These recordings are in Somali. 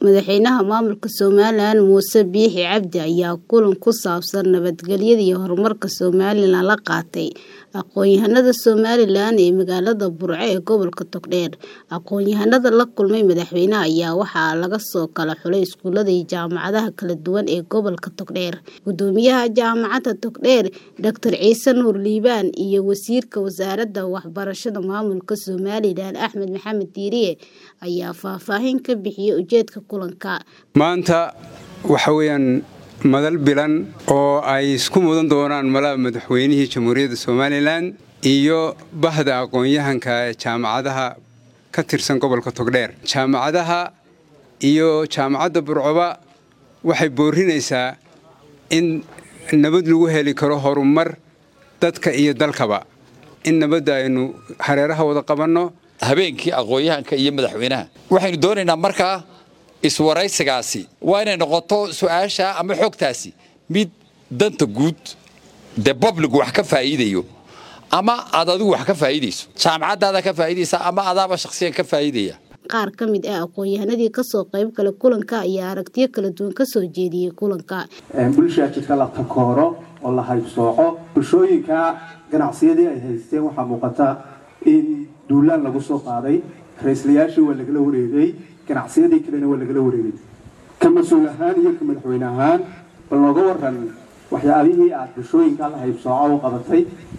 Madaxweynaha maamulka Somalilan Muuse Biixi Cabdi ayaa kulan ku saabsan nabadgelyada iyo horumarka Somalilan la qaatay aqoon-yahanada Somalilan ee magaalada Burco ee gobolka Togdheer. Aqoon-yahanada la kulmay madaxweynaha ayaa waxaa laga soo kala xulay iskuulada iyo jaamacadaha kala duwan ee gobolka Togdheer. Gudoomiyaha Jaamacadda Togdheer, Dr. Ciise Nuur Liibaan iyo Wasiirka Wasaaradda Waxbarashada Maamulka Somalilan Axmed Maxamed Diiriye ayaa faahfaahin ka bixiyay ujeedka kulanka. maanta waxa weeyaan madal bilan oo ay isku mudan doonaan malaha madaxweynihii jamhuuriyadda somalilan iyo bahda aqoon-yahanka ee jaamacadaha ka tirsan gobolka togdheer jaamacadaha iyo jaamacadda burcoba waxay boorinaysaa in nabad lagu heli karo horumar dadka iyo dalkaba in nabadda aynu hareeraha wada qabanno habeenkii aqoon-yahanka iyo madaxweynaha waxaynu doonaynaa markaa iswaraysigaasi waa inay noqoto su-aasha ama xogtaasi mid danta guud dee babligu wax ka faa'iidayo ama aad adigu wax ka faa'iidayso jaamacaddaada ka faa'iidaysa ama adaaba shakhsiyan ka faa'iidaya qaar ka mid ah aqoon-yahanadii kasoo qayb gala kulanka ayaa aragtiyo kala duwan kasoo jeediyey kulanka bulshaa jirka la takooro oo la haybsooco bulshooyinka ganacsiyadii ay haysteen waxaa muuqata in duulaan lagu soo qaaday ra-islayaashii waa lagala wareegay ganacsiyadii kalena waa lagala wareegay ka mas-uul ahaan iyo ka madaxweyne ahaan bal nooga waran waxyaabihii aad bulshooyinka la haybsooco u qabatay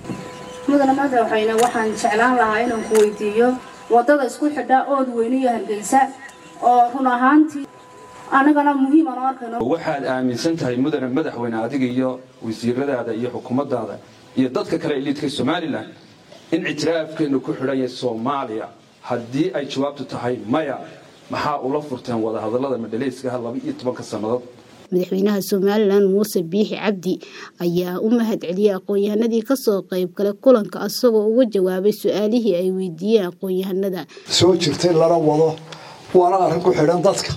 mudane madaxweyne waxaan jeclaan lahaa inaan ku weydiiyo wadada isku xidha ood weyne iyo hargeysa oo run ahaantii anagana muhiim aan u arkayno waxaad aaminsan tahay mudane madaxweyne adiga iyo wasiiradaada iyo xukuumaddaada iyo dadka kale iliidka somalilan in ictiraafkeenu ku xidhan yahay soomaaliya haddii ay jawaabtu tahay maya maxaa ula furteen wadahadallada madhaleyskaha laba iyo tobanka sannadood madaxweynaha somalilan muuse biixi cabdi ayaa u mahad celiyey aqoon-yahanadii kasoo qayb galay kulanka isagoo uga jawaabay su-aalihii ay weydiiyeen aqoon-yahanada soo jirtay lana wado waana arrin ku xidhan dadka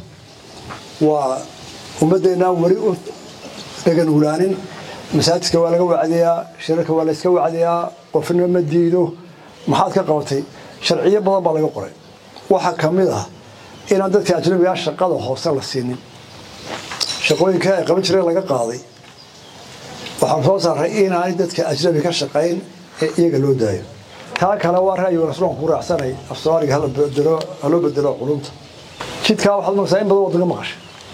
waa ummaddeennaa weli u dhagan ulaanin masaajidka waa laga wacdiyaa shirarka waa layska wacdiyaa qofna ma diido maxaad ka qabatay sharciyo badan baa laga qoray waxaa ka mid ah inaan dadka ajnabigaa shaqada hoose la siinin shaqooyinka ay qaban jireen laga qaaday waxaan soo saaray inaanay dadka ajnabi ka shaqayn ee iyaga loo daayo taa kale waa ra'yi rasuulkan ku raacsanay af soomaaliga haloo bedelo culumta jidkaa waxaad maqsaa in badan waddaga maqashay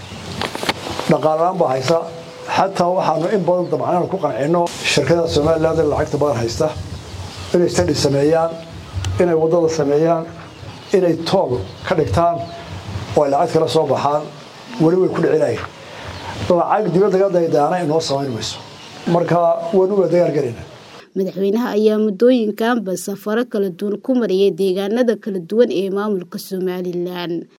dhaqaalaan baa haysa xataa waxaanu in badan dabcanaan ku qancino shirkada somaliland ee lacagta badan haysta inay stadi sameeyaan inay waddada sameeyaan inay tool ka dhigtaan oo ay lacag kala soo baxaan weli way ku dhicilayan lacag dibaddaga daydaana inoo samayn mayso marka waynu waa dagaalgelina madaxweynaha ayaa muddooyinkanba safaro kala duwan ku mariyay deegaanada kala duwan ee maamulka somalilan